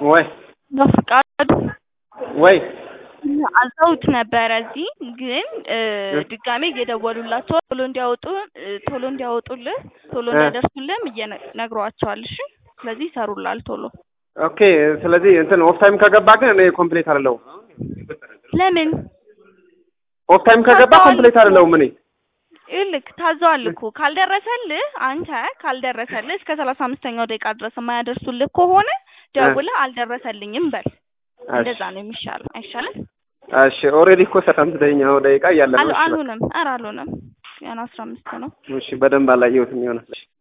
ወይ በፍቃዱ ወይ አዘውት ነበረ እዚህ ግን እ ድጋሜ እየደወሉላቸው ቶሎ እንዲያወጡ እ ቶሎ እንዲያወጡልህ ቶሎ እ እንዲያደርሱልህም እየነግሯቸዋል። እሺ ስለዚህ ይሰሩላል ቶሎ። ኦኬ። ስለዚህ እንትን ኦፍ ታይም ከገባ ግን እኔ ኮምፕሌት አይደለሁም። ለምን ኦፍ ታይም ከገባ ታዘዋል ኮምፕሌት እኮ አይደለሁም እኔ ይልክ ታዘዋል እኮ ካልደረሰልህ አንተ ካልደረሰልህ እስከ ሰላሳ አምስተኛው ደቂቃ ድረስ የማያደርሱልህ ከሆነ ደውለህ አልደረሰልኝም በል። እሺ እንደዛ ነው የሚሻለው። አይሻልም? እሺ። ኦልሬዲ እኮ ሰላሳምስተኛው ደቂቃ እያለ ነው። አል እሺ በቃ አልሆነም። ኧረ አልሆነም። ገና አስራ አምስት ነው። እሺ። በደንብ አላየሁትም ይሆናል። እሺ